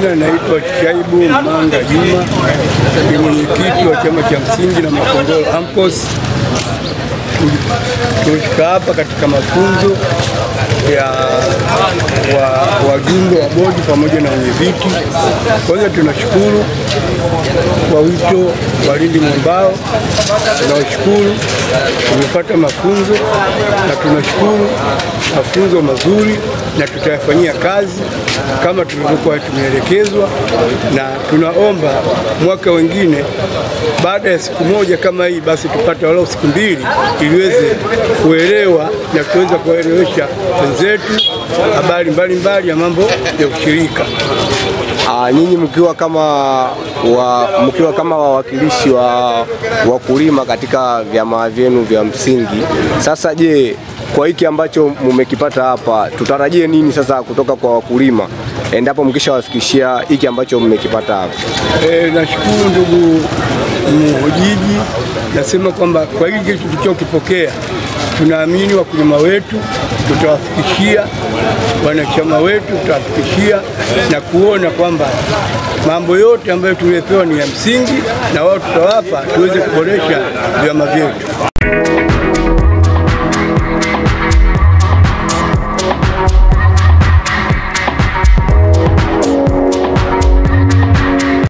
majina naitwa Shaibu Manga Juma, ni mwenyekiti wa chama cha msingi na Makongoro AMCOS. Tumefika hapa katika mafunzo ya wa- wajumbe wa bodi pamoja na wenyeviti. Kwanza tunashukuru kwa wito wa Lindi Mwambao, tunawashukuru tumepata mafunzo na tunashukuru mafunzo mazuri na tutayafanyia kazi kama tulivyokuwa tumeelekezwa, na tunaomba mwaka wengine baada ya siku moja kama hii basi tupate walau siku mbili ili iweze kuelewa na tuweze kuwaelewesha wenzetu habari mbalimbali ya mambo ya ushirika. Ah, nyinyi mkiwa kama wa, mkiwa kama wawakilishi wa wakulima katika vyama vyenu vya msingi, sasa je, kwa hiki ambacho mmekipata hapa, tutarajie nini sasa kutoka kwa wakulima endapo mkishawafikishia hiki ambacho mmekipata hapa? E, nashukuru ndugu mhojiji, nasema kwamba kwa hiki tulichokipokea tunaamini wakulima wetu tutawafikishia, wanachama wetu tutawafikishia na kuona kwamba mambo yote ambayo tuliyopewa ni ya msingi, na wao tutawapa tuweze kuboresha vyama vyetu.